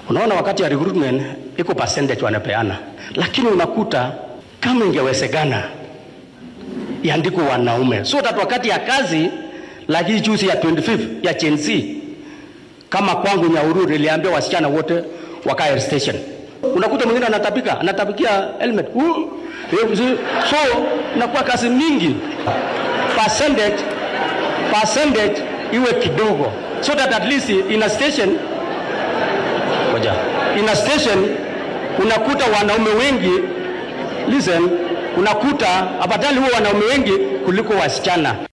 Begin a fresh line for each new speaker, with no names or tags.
Unaona, wakati ya recruitment iko percentage wanapeana, lakini unakuta kama ingewezekana iandikwe wanaume so that wakati ya kazi lakini juzi ya 25 ya Gen Z kama kwangu Nyahururu niliambia wasichana wote wakae station. Unakuta mwingine anatapika anatapikia helmet uh, eh, so inakuwa kazi mingi, percentage percentage iwe kidogo so that at least in a station ngoja in a station unakuta wanaume wengi listen, unakuta afadhali huwa wanaume wengi kuliko wasichana.